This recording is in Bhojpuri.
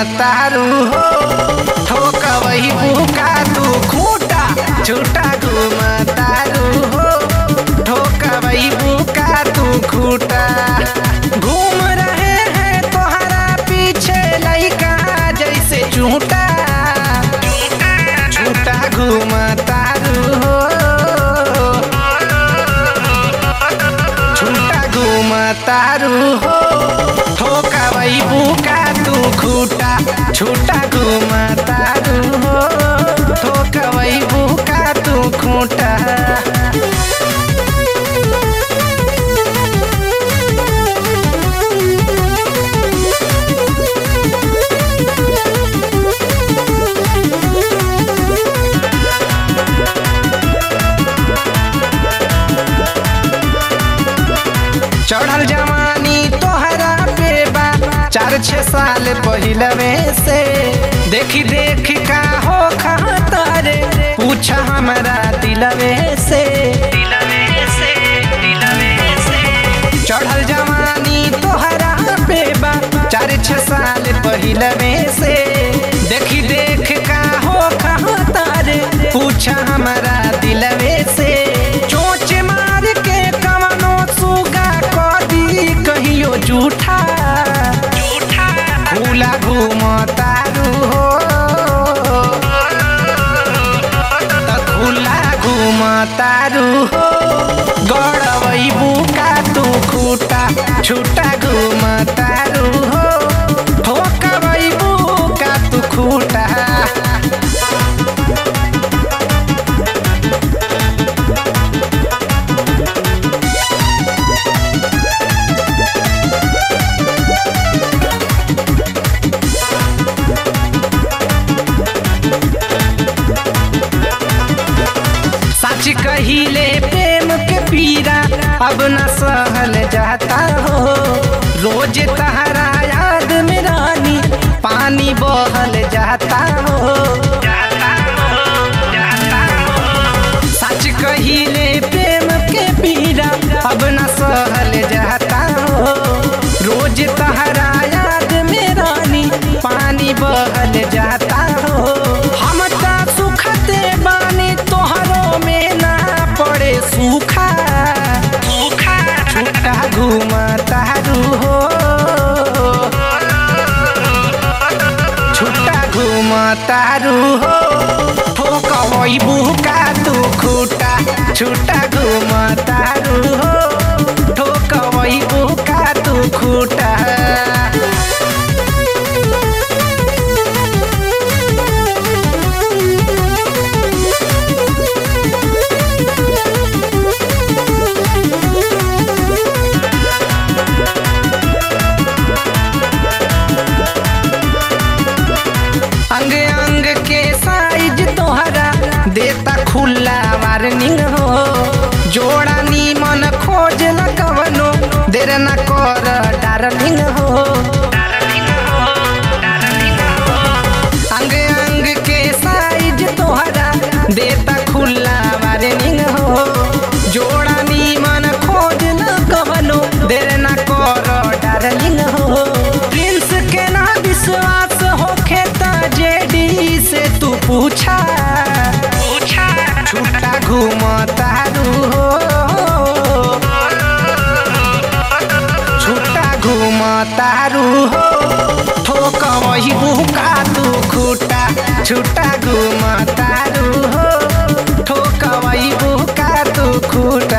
घुमतारू हो ठोकवही बुका तू खूटा छूटा घुमतारू हो ठोकवही बुका तू खूटा घूम रहे हैं तोहरा पीछे लइका जैसे झूठा झूठा घुमतारू हो झूठा घुमतारू हो ठोकवई बुका तू खूटा छूटा घुमतारू हो ठोकवई बुका तू खूटा चढ़ल जवानी तोहरा पे बा चार छः साल पहिलवे से देखी देखी का हो खातारे पूछा हमारा दिलवे से चढ़ल जवानी तोहरा पे बा चार छः साल पहिलवे से देखी देख का हो खातारे पूछा हमारा दिलवे से चोच मार के कवनो सुगा कदी कहियो झूठा झूला घूमतारू हो त खुला घूमतारू हो गड़बई बुका तू खूटा छूटा घूमतारू हो ठोकबई बुका तू खूटा सच कहिले प्रेम के पीरा अब न सहल जाता हो रोज तहरा याद में रानी पानी बहल जाता हो सच कहिले प्रेम के पीरा अब न सहल जाता हो रोज तहरा याद में रानी पानी बहल जाता हो हम ता सुखते बानी तोहरो में ना पड़े सूखा सूखा छूटा घूमतारू हो छूटा घूमतारू हो ठोकवई बुका तू खूटा छूटा घूमतारू हो ठोकवई बुका तू खूटा अंग अंग के साइज तोहरा देता खुला वार्निंग हो जोड़ा नीमन खोज कवनो देर न कर डार्लिंग हो अंग अंग के साइज तोहरा देता खुला वार्निंग हो जोड़ा नीमन खोज कवनो देर न कर डार्लिंग हो प्रिंस के ना विश्वास होखे त जेडी से तू पूछा पूछा छूटा घूमतारू हो छूटा घूमतारू हो ठोकवही बुका तू खूटा छूटा घूमतारू हो ठोकवही बुका तू खूटा